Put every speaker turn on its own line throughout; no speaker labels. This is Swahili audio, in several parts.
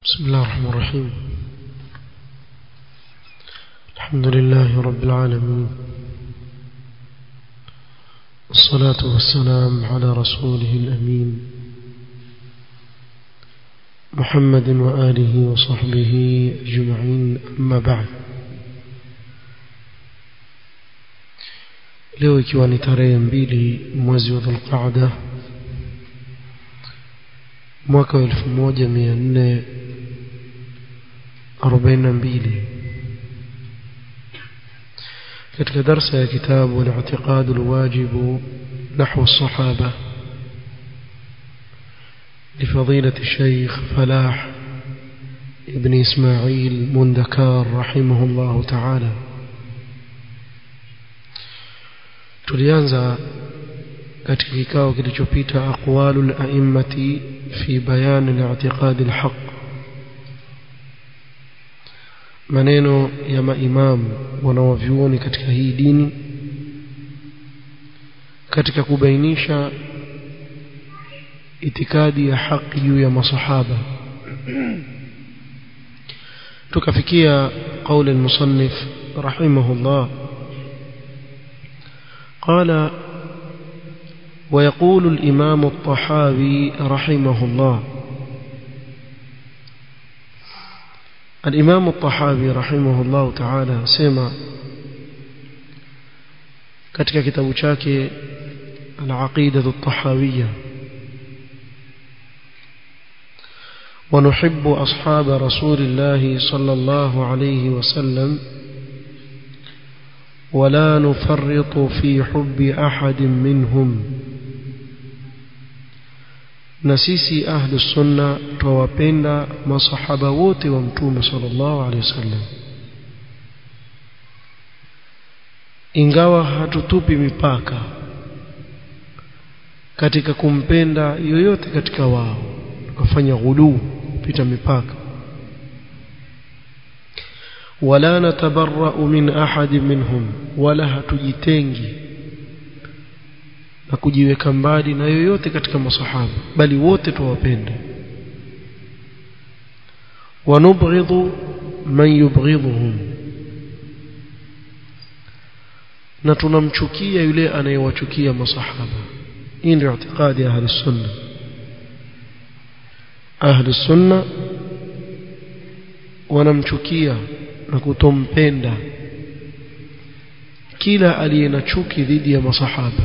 بسم الله الرحمن الرحيم الحمد لله رب العالمين الصلاة والسلام على رسوله الأمين محمد وآله وصحبه أجمعين أما بعد leo ikiwa ni tarehe mbili mwezi wa dhulqaada mwaka wa elfu moja mia nne arobaini na mbili katika darsa ya kitabu الاعتقاد الواجب نحو الصحابة لفضيلة الشيخ فلاح ابن إسماعيل مندكار رحمه الله تعالى tulianza katika kikao kilichopita aqwalu al-a'immati fi bayan al-i'tiqad al-haq maneno ya maimam wanaovyuoni katika hii dini katika kubainisha itikadi ya haki juu ya masahaba tukafikia قول المصنف رحمه الله قال ويقول الإمام الطحاوي رحمه الله الإمام الطحاوي رحمه الله تعالى سمع katika kitabu chake al-aqida at-tahawiyya ونحب أصحاب رسول الله صلى الله عليه وسلم ولا نفرط في حب أحد منهم na sisi ahlu sunna twawapenda masahaba wote wa mtume sallallahu alaihi wasallam ingawa hatutupi mipaka katika kumpenda yoyote katika wao tukafanya ghuluu kupita mipaka wala natabarra'u min ahadi minhum wala hatujitengi na kujiweka mbali na yoyote katika masahaba bali wote tuwapenda wanubghidhu man yubghidhuhum na tunamchukia yule anayewachukia masahaba hii ndio itikadi ya ahli sunna ahli sunna wanamchukia na kutompenda kila aliye na chuki dhidi ya masahaba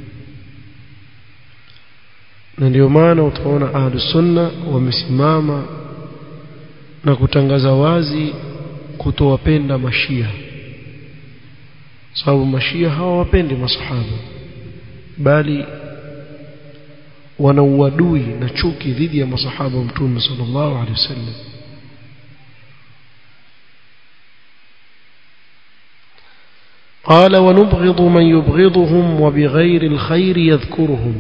na ndio maana utaona ahlus sunna wamesimama na kutangaza wazi kutowapenda mashia sababu mashia hawawapendi masahaba bali wana uadui na chuki dhidi ya masahaba wa mtume sallallahu alaihi wasallam قال ونبغض من يبغضهم وبغير الخير يذكرهم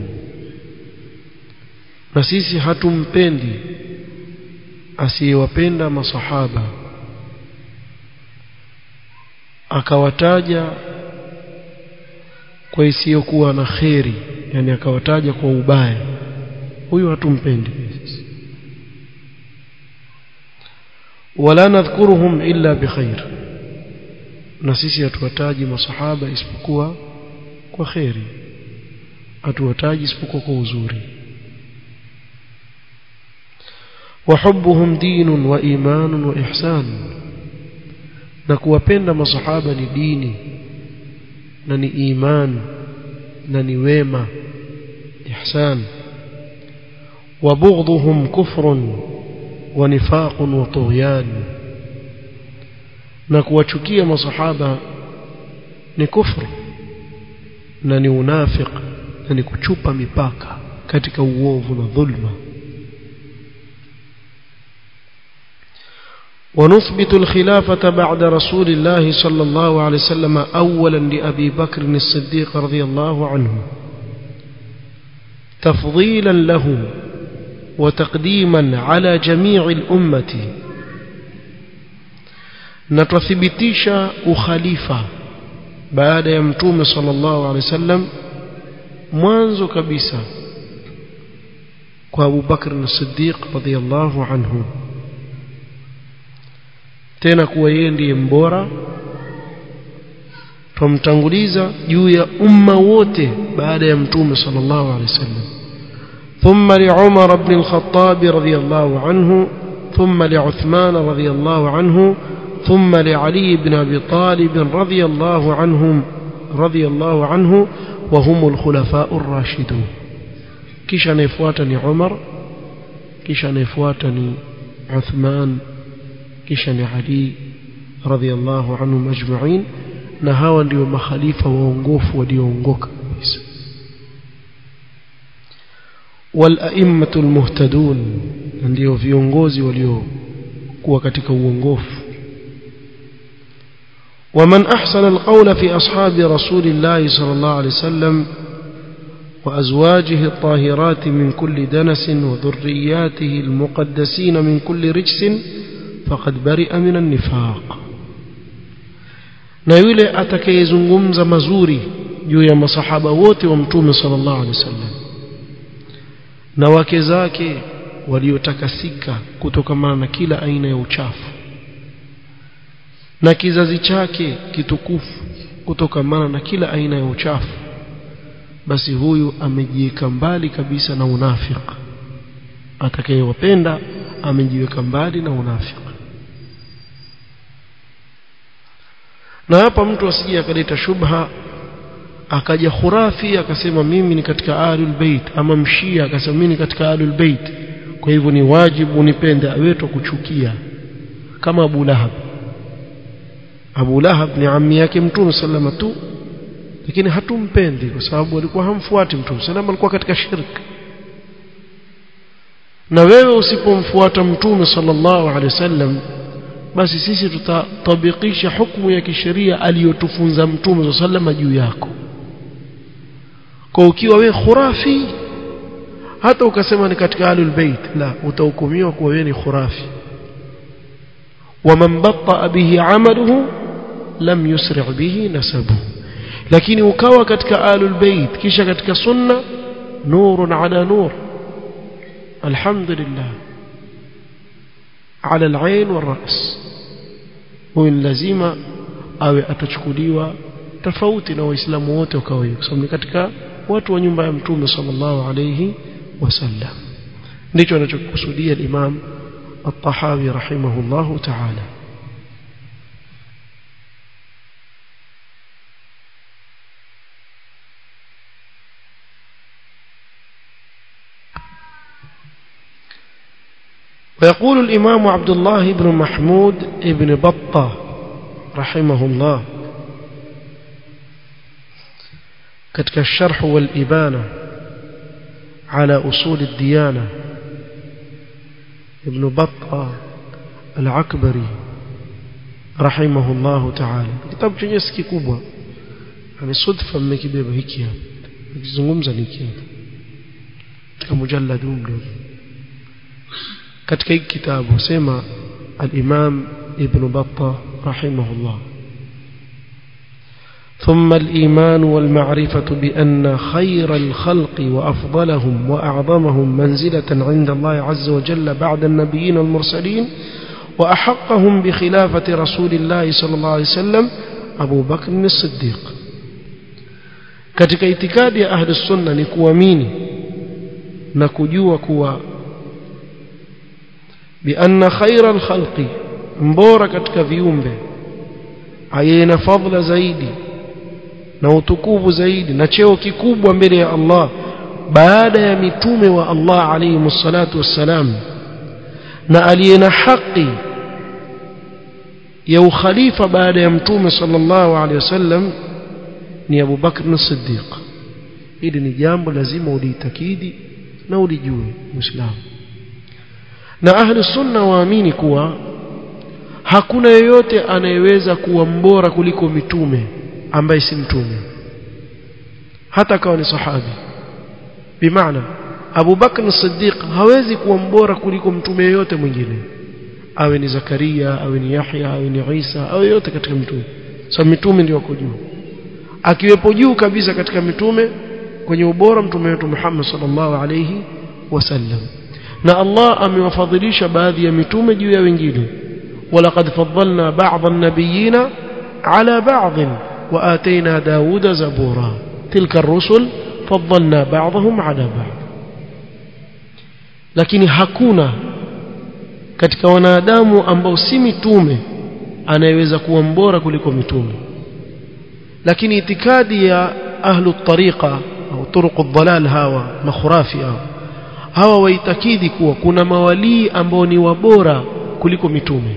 na sisi hatumpendi asiyewapenda masahaba akawataja kwa isiyokuwa na kheri yani akawataja kwa ubaya huyu hatumpendi wala nadhkuruhum illa bikhair na sisi hatuwataji masahaba isipokuwa kwa kheri hatuwataji isipokuwa kwa uzuri وحبهم دين وإيمان وإحسان نكوapenda masahaba ni dini na ni iman na ni wema ihsan وبغضهم كفر ونفاق وطغيان na kuwachukia masahaba ni kufru na ni unafiq na ni kuchupa mipaka katika uovu na dhulma ونثبت الخلافة بعد رسول الله صلى الله عليه وسلم أولا لأبي بكر الصديق رضي الله عنه تفضيلا له وتقديما على جميع الأمة نتثبتيش أخليفة بعد يمتوم صلى الله عليه وسلم mwanzo kabisa kwa Abu Bakr as-Siddiq radhiyallahu anhu tena kuwa yeye ndiye mbora tumtanguliza juu ya umma wote baada ya mtume sallallahu alaihi wasallam ثم لعمر بن الخطاب رضي الله عنه ثم لعثمان رضي الله عنه ثم لعلي بن ابي طالب رضي الله عنهم رضي الله عنه وهم الخلفاء الراشدون kisha anayefuata ni Umar kisha anayefuata ni Uthman kisha ni Ali radhiallahu anhum ajma'in na hawa ndio makhalifa waongofu walioongoka kabisa والأئمة المهتدون ndio viongozi waliokuwa katika uongofu ومن أحسن القول في أصحاب رسول الله صلى الله عليه وسلم وأزواجه الطاهرات من كل دنس وذرياته المقدسين من كل رجس فقد برئ من النفاق na yule atakayezungumza mazuri juu ya masahaba wote wa mtume sallallahu alaihi wasallam na wake zake waliotakasika kutokamana na kila aina ya uchafu na kizazi chake kitukufu kutokamana na kila aina ya uchafu basi huyu amejiweka mbali kabisa na unafiki atakayewapenda amejiweka mbali na unafiki na hapa mtu asije akaleta shubha akaja khurafi akasema mimi ni katika ahlul bait ama mshia akasema mimi ni katika ahlul bait kwa hivyo ni wajibu unipende aweto kuchukia kama Abu Lahab Abu Lahab ni ammi yake Mtume sallama tu lakini hatumpendi kwa sababu alikuwa hamfuati Mtume sallama alikuwa katika shirk na wewe usipomfuata Mtume sallallahu alaihi wasallam basi sisi tutatabikisha hukumu ya kisheria aliyotufunza Mtume sallama juu yako kwa ukiwa we khurafi hata ukasema ni katika ahlul bait la utahukumiwa kuwa wewe ni khurafi ومن بطأ به عمله لم يسرع به نسبه lakini ukawa katika ahlul bait kisha katika sunna nurun ala nur alhamdulillah ala alain waras huyu lazima awe atachukuliwa tofauti na waislamu wote wa kawaida kwa sababu ni katika watu wa nyumba ya mtume sallallahu alayhi wasallam ndicho anachokusudia imam الطحاوي رحمه الله تعالى ويقول الإمام عبد الله بن محمود بن بطة رحمه الله كتك الشرح والإبانة على أصول الديانة ابن بطة العكبري رحمه الله تعالى كتاب chenye siki kubwa ni sudfa mmekibeba hiki hapa nikizungumza niki hapa katika mujallad mdogo katika hiki kitabu sema al-Imam Ibn Battah rahimahullah ثم الإيمان والمعرفة بأن خير الخلق وأفضلهم وأعظمهم منزلة عند الله عز وجل بعد النبيين والمرسلين وأحقهم بخلافة رسول الله صلى الله عليه وسلم أبو بكر الصديق katika itikadi ya ahli sunna ni kuamini na kujua kuwa bianna khaira alkhalqi mbora katika viumbe ayena fadhila zaidi na utukufu zaidi na cheo kikubwa mbele ya Allah baada ya mitume wa Allah alayhi salatu wassalam na aliye na haki ya ukhalifa baada ya mtume sallallahu alayhi wasallam ni Abu Bakr as-Siddiq hili ni jambo lazima uliitakidi na ulijue muislamu na ahli sunna waamini kuwa hakuna yeyote anayeweza kuwa mbora kuliko mitume ambaye si mtume hata kawa ni sahabi bimaana Abu Bakr as-Siddiq hawezi kuwa mbora kuliko mtume yeyote mwingine awe ni Zakaria awe ni Yahya awe ni Isa awe yote katika mitume so mitume ndio wako juu akiwepo juu kabisa katika mitume kwenye ubora mtume wetu Muhammad sallallahu alayhi wasallam na Allah amewafadhilisha baadhi ya mitume juu ya wengine ولقد فضلنا بعض النبيين على بعض وآتينا داود زبورا تلك الرسل فضلنا بعضهم على بعض lakini hakuna katika wanadamu ambao si mitume anayeweza kuwa mbora kuliko mitume lakini itikadi ya ahlu tariqa au turuq dhalal hawa makhurafi hawa hawa waitakidi kuwa kuna mawalii ambao ni wabora kuliko mitume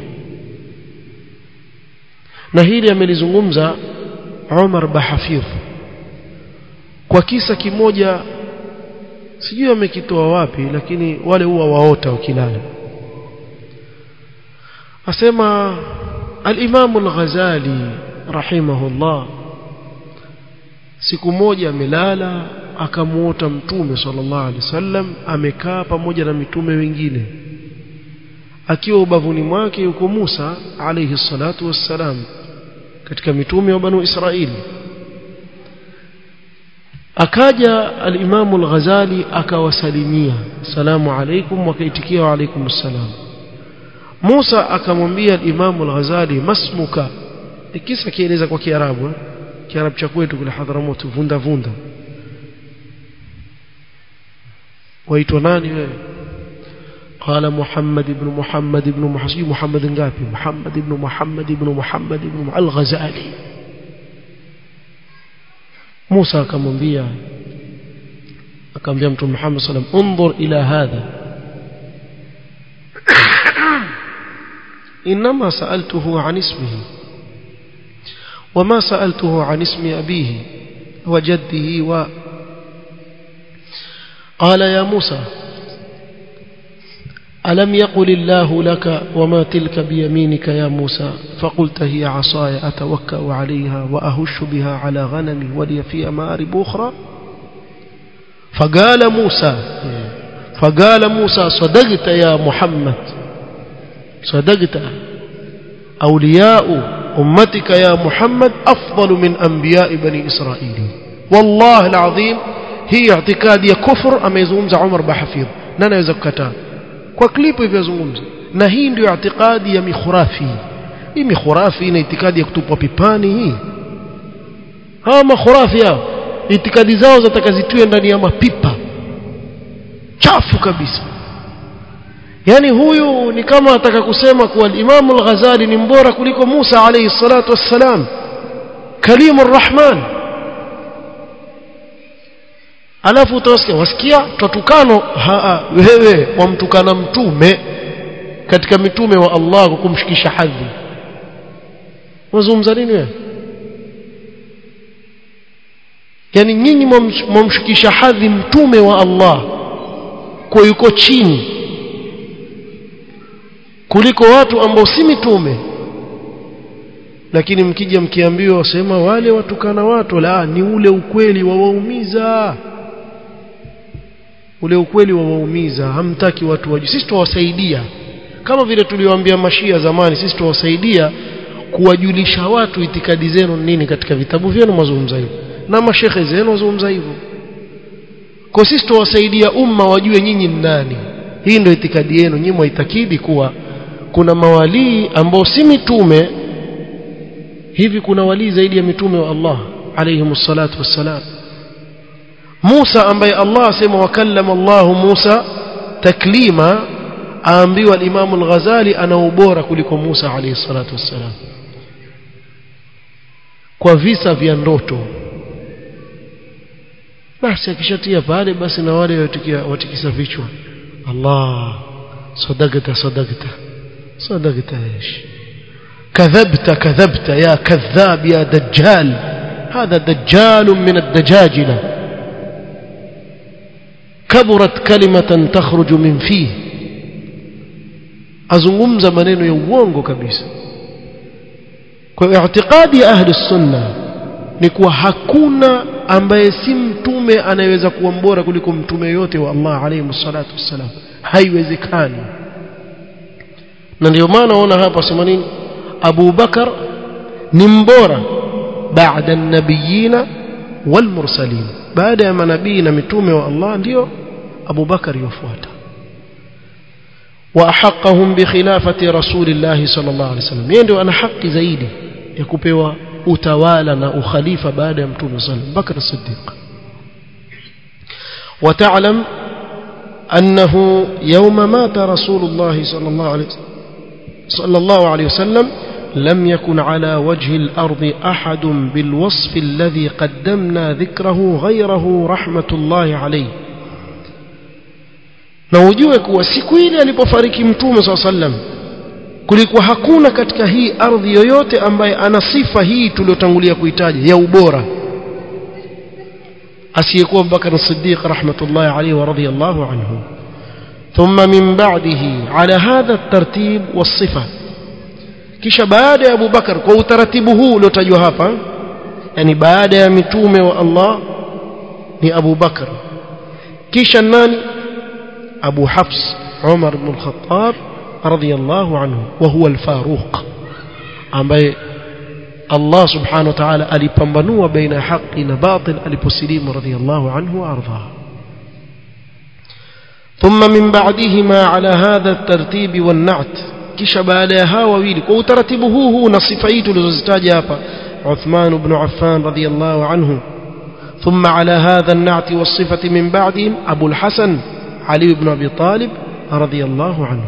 na hili amelizungumza Umar Bahafidh kwa kisa kimoja sijui amekitoa wapi lakini wale huwa waota wakilala asema al-Imam al-Ghazali rahimahullah siku moja amelala akamuota mtume sallallahu alaihi wasallam amekaa pamoja na mitume wengine akiwa ubavuni mwake yuko Musa alayhi salatu wassalam katika mitume wa banu Israili akaja al-Imam al-Ghazali akawasalimia salamu alaykum wakaitikia wa alaykum assalam Musa akamwambia al-Imam al-Ghazali masmuka kisa kieleza kwa Kiarabu Kiarabu cha kwetu kule Hadharamoto vunda vunda waitwa nani wewe قال محمد بن محمد بن محمد محمد ngapi محمد بن محمد بن محمد بن الغزالي موسى akamwambia akamwambia mtume Muhammad sallam انظر الى هذا انما سالته عن اسمه وما سالته عن اسم ابيه وجده و قال يا موسى ألم يقل الله لك وما تلك بيمينك يا موسى فقلت هي عصاي أتوكأ عليها وأهش بها على غنمي ولي فيها مآرب أخرى فقال موسى فقال موسى صدقت يا محمد صدقت أولياء أمتك يا محمد أفضل من أنبياء بني إسرائيل والله العظيم هي اعتقاد كفر أما يزومز عمر بحفيظ نانا يزكتان kwa klipu hivyo zungumza na hii ndio itikadi ya mikhurafi hii mikhurafi ina itikadi ya kutupwa pipani hii hawa makhurafi hao itikadi zao zatakazitiwe ndani ya mapipa chafu kabisa yani huyu ni kama ataka kusema kuwa al-Imam al-Ghazali ni mbora kuliko Musa alayhi salatu wassalam kalimur rahman alafu utawasikia wasikia twatukano wewe wamtukana mtume katika mitume wa Allah kwa kumshikisha hadhi wazungumza nini wewe yani nyinyi mwamshikisha hadhi mtume wa Allah kwa yuko chini kuliko watu ambao si mitume lakini mkija mkiambiwa wasema wale watukana watu la ni ule ukweli wawaumiza ule ukweli wawaumiza hamtaki watu wajue sisi tuwasaidia kama vile tuliwaambia mashia zamani sisi tuwasaidia kuwajulisha watu itikadi zenu nini katika vitabu vyenu mazungumza hivyo na mashekhe zenu wazungumza hivyo kwa sisi tuwasaidia umma wajue nyinyi ni nani hii ndio itikadi yenu nyinyi mwaitakidi kuwa kuna mawalii ambao si mitume hivi kuna walii zaidi ya mitume wa Allah alayhi salatu wassalam Musa ambaye Allah asema wakallama Allah Musa taklima aambiwa al-Imam al-Ghazali ana ubora kuliko Musa alayhi salatu wassalam kwa visa vya ndoto basi akishatia pale basi na wale watikia watikisa vichwa Allah sadaqata sadaqata sadaqata ايش كذبت كذبت يا كذاب يا دجال هذا دجال من الدجاجله كبرت كلمة تخرج من فيه azungumza maneno ya uongo kabisa kwa i'tiqadi ya ahli sunna ni kuwa hakuna ambaye si mtume anayeweza kuwa mbora kuliko mtume yote wa Allah alayhi salatu wassalam haiwezekani na ndio maana ona hapa sema nini Abu Bakar ni mbora baada an-nabiyina wal mursalin baada ya manabii na mitume wa Allah ndio Abu Bakar yofuata واحقهم بخلافه رسول الله صلى الله عليه وسلم yeye ndio ana haki zaidi ya kupewa utawala na ukhalifa baada ya mtume sallallahu alayhi wasallam Bakr as-Siddiq وتعلم أنه يوم مات رسول الله صلى الله عليه صلى الله عليه وسلم لم يكن على وجه الأرض أحد بالوصف الذي قدمنا ذكره غيره رحمة الله عليه na ujue kuwa siku ile alipofariki mtume saa sallam kulikuwa hakuna katika hii ardhi yoyote ambaye ana sifa hii tuliotangulia kuitaja ya ubora asiyekuwa Abubakar Siddiq rahmatullahi alayhi wa radiyallahu anhu thumma min ba'dihi ala hadha at-tartib was-sifa kisha baada ya Abu Bakar kwa utaratibu huu uliotajwa hapa yani baada ya mitume wa Allah ni Abu Bakar kisha nani Abu Hafs Umar ibn al-Khattab radiyallahu anhu wa huwa al-Faruq ambaye Allah subhanahu wa ta'ala alipambanua baina haki na batil aliposilimu radiyallahu anhu wa ardha ثم من بعدهما على هذا الترتيب والنعت kisha baada ya hawa wawili kwa utaratibu huu huu na sifa hii tulizozitaja hapa Uthman ibn Affan radiyallahu anhu ثم على هذا النعت والصفة من بعدهم أبو الحسن علي بن أبي طالب رضي الله عنه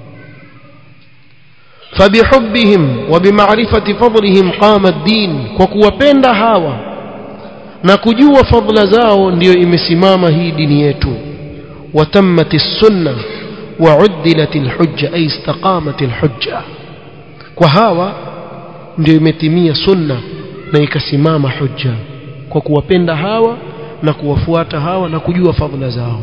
فبحبهم وبمعرفة فضلهم قام الدين وكوapenda hawa na kujua fadhila zao ndio imesimama hii dini yetu watammat as-sunnah وعدلت الحجة أي استقامت الحجة وهاوا ndio imetimia sunna na ikasimama hujja kwa kuwapenda hawa na kuwafuata hawa na kujua fadhila zao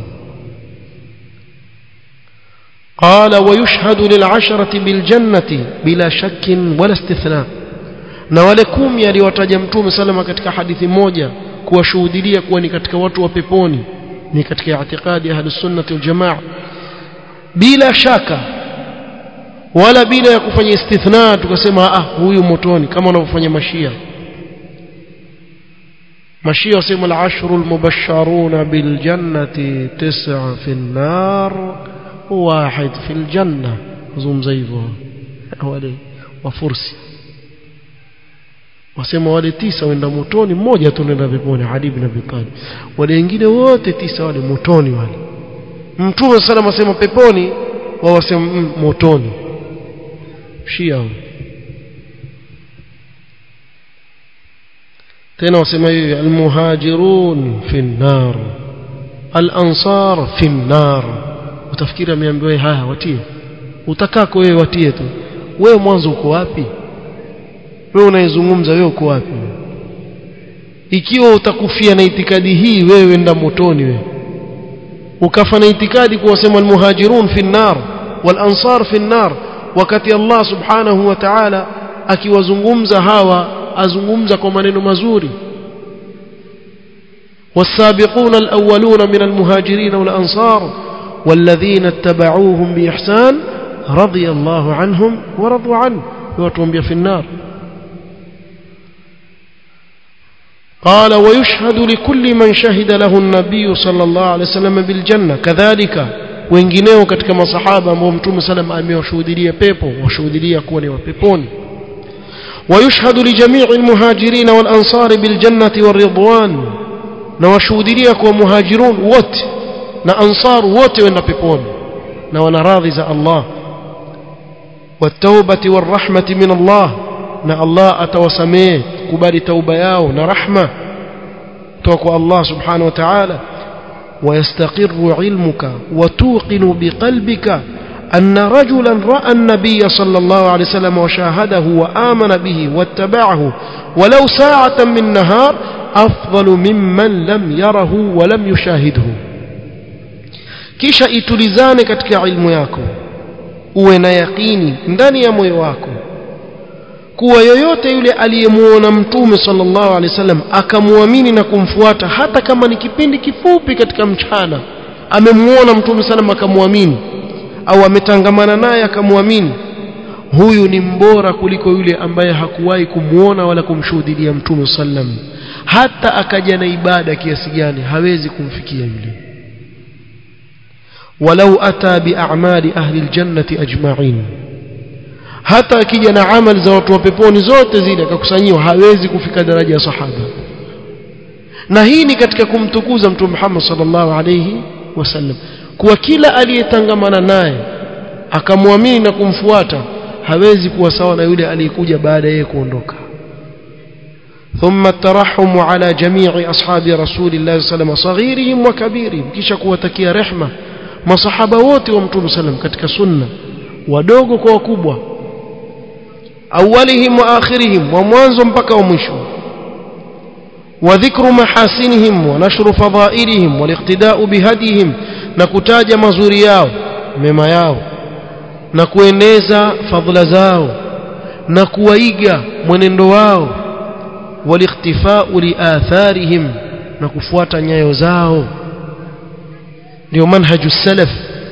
قال ويشهد للعشرة بالجنة بلا شك ولا استثناء na wale kumi aliwataja mtume salama katika hadithi moja kuwashuhudilia kuwa ni katika watu wa peponi ni katika itikadi ya ahlus sunnah wal jamaa bila shaka wala bila ya kufanya istithna tukasema ah huyu motoni kama wanavyofanya mashia mashia wasema al-ashru al-mubashsharuna bil jannati tis'a fi an-nar wahid fi al-janna zungumza hivyo wale wafursi wasema wale tisa wenda motoni mmoja tu nenda peponi Ali ibn Abi Talib wale wengine wote tisa wale motoni wale mtume sana asema peponi wao wasema mm, motoni shia tena wasema hivi almuhajirun fi nar alansar fi nar utafikiri ameambiwa haya watie utakako wewe watie tu wewe mwanzo uko wapi wewe unaizungumza wewe uko wapi ikiwa utakufia na itikadi hii wewe enda motoni wewe ukafa na itikadi kuwasema almuhajirun fi nar walansar fi nar wakati Allah subhanahu wa ta'ala akiwazungumza hawa azungumza kwa maneno mazuri والسابقون الأولون من المهاجرين والأنصار والذين اتبعوهم بإحسان رضي الله عنهم ورضوا عنه وتوم في النار قال ويشهد لكل من شهد له النبي صلى الله عليه وسلم بالجنة كذلك wengineo katika masahaba ambao mtume salam amewashuhudia pepo washuhudia kuwa ni wa peponi ويشهد لجميع المهاجرين والأنصار بالجنة والرضوان نوشهدليا كوا مهاجرون وات نا أنصار وات ونا بيبون نوانا راضي الله والتوبة والرحمة من الله نا الله أتوسميه كبالي توبة ياو نا رحمة توكو الله سبحانه وتعالى ويستقر علمك وتوقن بقلبك أن رجلا رأى النبي صلى الله عليه وسلم وشاهده وآمن به واتبعه ولو ساعة من نهار أفضل ممن لم يره ولم يشاهده kisha itulizane katika ilmu yako uwe na yaqini ndani ya moyo wako kuwa yoyote yule aliyemuona mtume sallallahu alaihi wasallam akamwamini na kumfuata hata kama ni kipindi kifupi katika mchana amemuona mtume sallam akamwamini au ametangamana naye akamwamini huyu ni mbora kuliko yule ambaye hakuwahi kumuona wala kumshuhudia mtume sallam hata akaja na ibada kiasi gani hawezi kumfikia yule walau ata bi'amali ahli aljannati ajma'in hata akija na amali za watu wa peponi zote zile akakusanyiwa hawezi kufika daraja ya sahaba na hii ni katika kumtukuza mtume Muhammad sallallahu alayhi wasallam kuwa kila aliyetangamana naye akamwamini na kumfuata hawezi kuwa sawa na yule aliyekuja baada yeye kuondoka ثم الترحم على جميع أصحاب رسول الله صلى الله عليه وسلم صغيرهم وكبيرهم kisha kuwatakia rehma masahaba wote wa mtume sallam katika sunna wadogo kwa wakubwa awalihim wa akhirihim wa mwanzo mpaka wa mwisho وذكر محاسنهم ونشر فضائلهم والاقتداء بهديهم نكتاج مزوري yao mema yao na kueneza fadhila zao na kuwaiga mwenendo wao والاختفاء لآثارهم na kufuata nyayo zao ndio manhaju salaf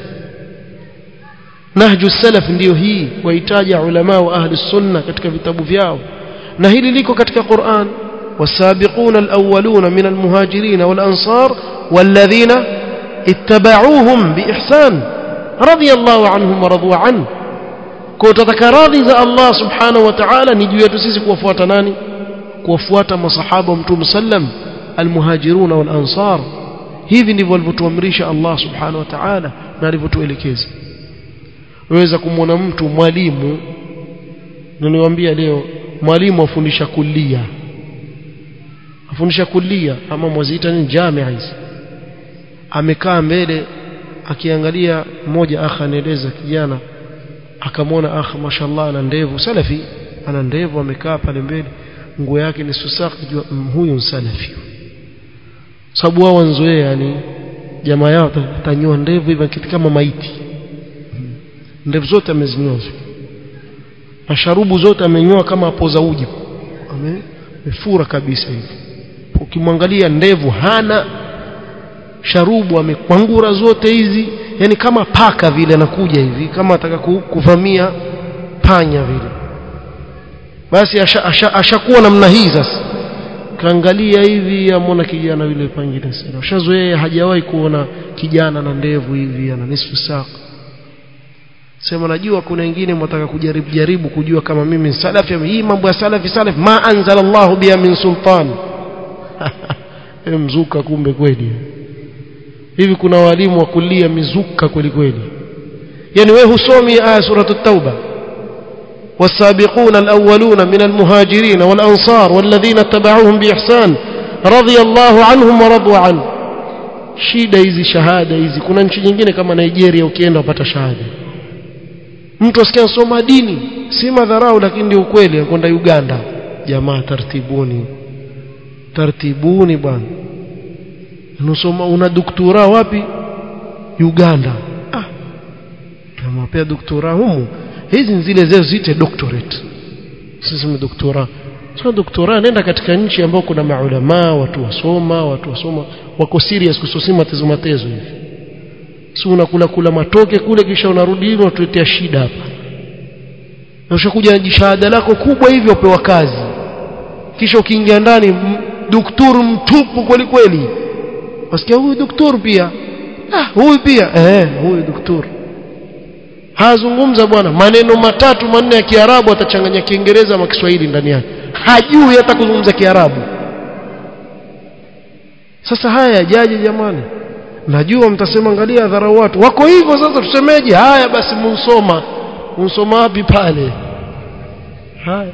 nahju salaf ndio hii wahitaja ulama wa ahli sunna katika vitabu vyao na hili liko katika Qur'an والسابقون الأولون من المهاجرين والأنصار والذين اتبعوهم بإحسان رضي الله عنهم ورضوا عنه كوتتك راضي الله سبحانه وتعالى نجي يتسيسي كوفواتا ناني كوفواتا مصحابة متوم سلم المهاجرون والأنصار hivi ndivyo alivyotuamrisha Allah subhanahu wa ta'ala na alivyotuelekeza waweza kumwona mtu mwalimu niliwaambia leo mwalimu afundisha kulia afundisha kulia ama mwaziita ni jamia hizi amekaa mbele akiangalia mmoja akha anaeleza kijana akamwona akha mashallah ana ndevu salafi ana ndevu amekaa pale mbele nguo yake ni susaq jua huyu salafi sababu wao wanzoea yani jamaa yao tanyoa ndevu hivi kitu kama maiti ndevu zote amezinyoa na sharubu zote amenyoa kama apoza uji amefura kabisa hivi ukimwangalia ndevu hana sharubu amekwangura zote hizi yani kama paka vile anakuja hivi kama ataka kuvamia panya vile basi ashakuwa asha, asha namna hii sasa kaangalia hivi amona kijana yule pangine sana ushazoea hajawahi kuona kijana na ndevu hivi ana nisfu saq sema najua kuna wengine mtaka kujaribu jaribu kujua kama mimi salafi hii mambo ya salafi salafi ma anzala Allah biya min sultan mzuka kumbe kweli hivi kuna walimu wa kulia mizuka kweli kweli yani wewe husomi aya suratul tauba والسابقون الأولون من المهاجرين والأنصار والذين اتبعوهم بإحسان رضي الله عنهم ورضوا عنه shida hizi shahada hizi kuna nchi nyingine kama Nigeria ukienda upata shahada mtu asikia soma dini si madharau lakini ndio ukweli kwenda Uganda jamaa tartibuni tartibuni bwana unasoma una doktora wapi Uganda ah kama pia doktora humu hizi zile zao ziite doctorate sisi ni doktora sio doktora nenda katika nchi ambayo kuna maulama watu wasoma watu wasoma wako serious kusosima matezo matezo hivi si unakula kula matoke kule kisha unarudi hivi unatuletea shida hapa na ushakuja na jishahada lako kubwa hivyo upewa kazi kisha ukiingia ndani daktari mtupu kweli kweli wasikia huyu daktari pia ah huyu pia eh huyu daktari hazungumza bwana maneno matatu manne ya Kiarabu atachanganya Kiingereza na Kiswahili ndani yake hajui hata kuzungumza Kiarabu sasa haya yajaje jamani najua mtasema angalia dharau watu wako hivyo sasa tusemeje haya basi munsoma munsoma wapi pale haya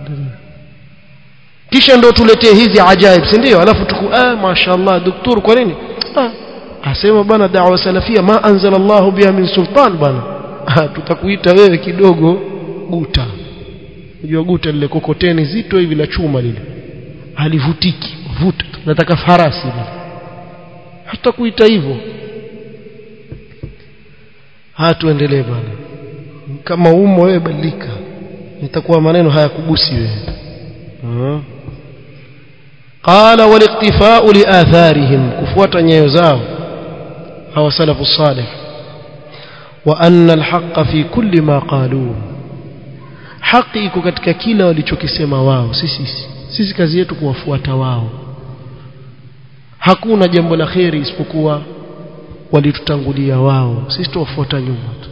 kisha ndo tuletee hizi ajaib si ndio alafu tuku ah mashaallah daktari kwa nini ah asema bana da'wa salafia ma anzala Allah biha min sultan bana tutakuita wewe kidogo guta unajua guta lile kokoteni zito hivi la chuma lile halivutiki vuta nataka farasi hatakuita hivyo hatuendelee bana kama umo wewe badilika nitakuwa maneno hayakugusi wewe قال والاقتفاء لآثارهم كفوة نيوزاو هو سلف الصالح وأن الحق في كل ما قالوه haki iko katika kila walichokisema wao sisi sisi kazi yetu kuwafuata wao hakuna jambo la kheri isipokuwa walitutangulia wao sisi tuwafuata nyuma tu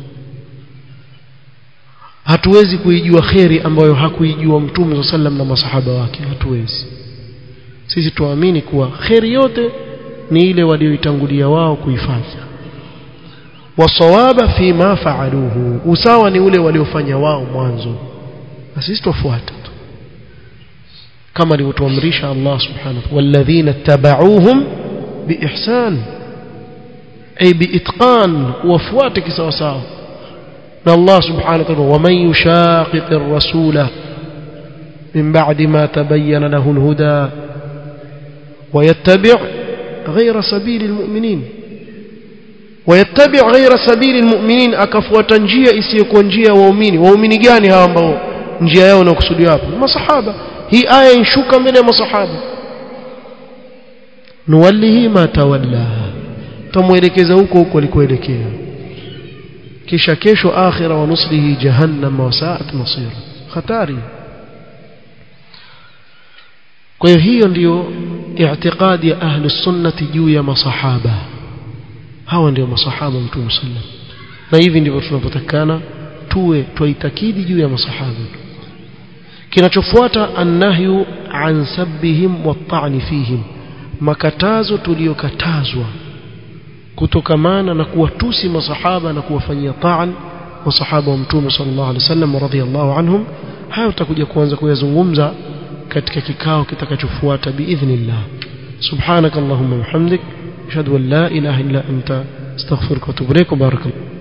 hatuwezi kuijua kheri ambayo hakuijua mtume sallam na masahaba wake hatuwezi sisi tuamini kuwa kheri yote ni ile walioitangulia wao kuifanya wasawaba fi ma faaluhu usawa ni ule waliofanya wao mwanzo na sisi tufuata tu kama alivyotuamrisha Allah subhanahu walladhina tabauhum biihsan ay biitqan wafuate kisawa sawa na Allah subhanahu wa ta'ala waman yushaqiqir rasula min ba'di ma tabayyana lahu alhuda ويتبع غير سبيل المؤمنين ويتبع غير سبيل المؤمنين akafuata njia isiyokuwa njia ya waumini waumini gani hawa ambao njia yao inakusudiwa hapo masahaba hii aya inshuka mbele ya masahaba nuwallihi ma tawalla tumuelekeza huko huko alikoelekea kisha kesho akhira wa nuslihi jahannam wa sa'at masira hatari kwa hiyo hiyo ndiyo i'tiqadi ya ahli sunnati juu ya masahaba hawa ndio masahaba mtume sallam na hivi ndivyo tunapotakana tuwe twaitakidi juu ya masahaba kinachofuata annahyu an sabbihim wat-ta'n fihim makatazo tuliyokatazwa kutokamana na kuwatusi masahaba na kuwafanyia ta'an masahaba wa mtume sallallahu alaihi wasallam radhiyallahu anhum hayo tutakuja kuanza kuyazungumza katika kikao kitakachofuata biidhnillah subhanakallahumma wa bihamdik ashhadu an la ilaha illa anta astaghfiruka wa atubu ilaik barakallahu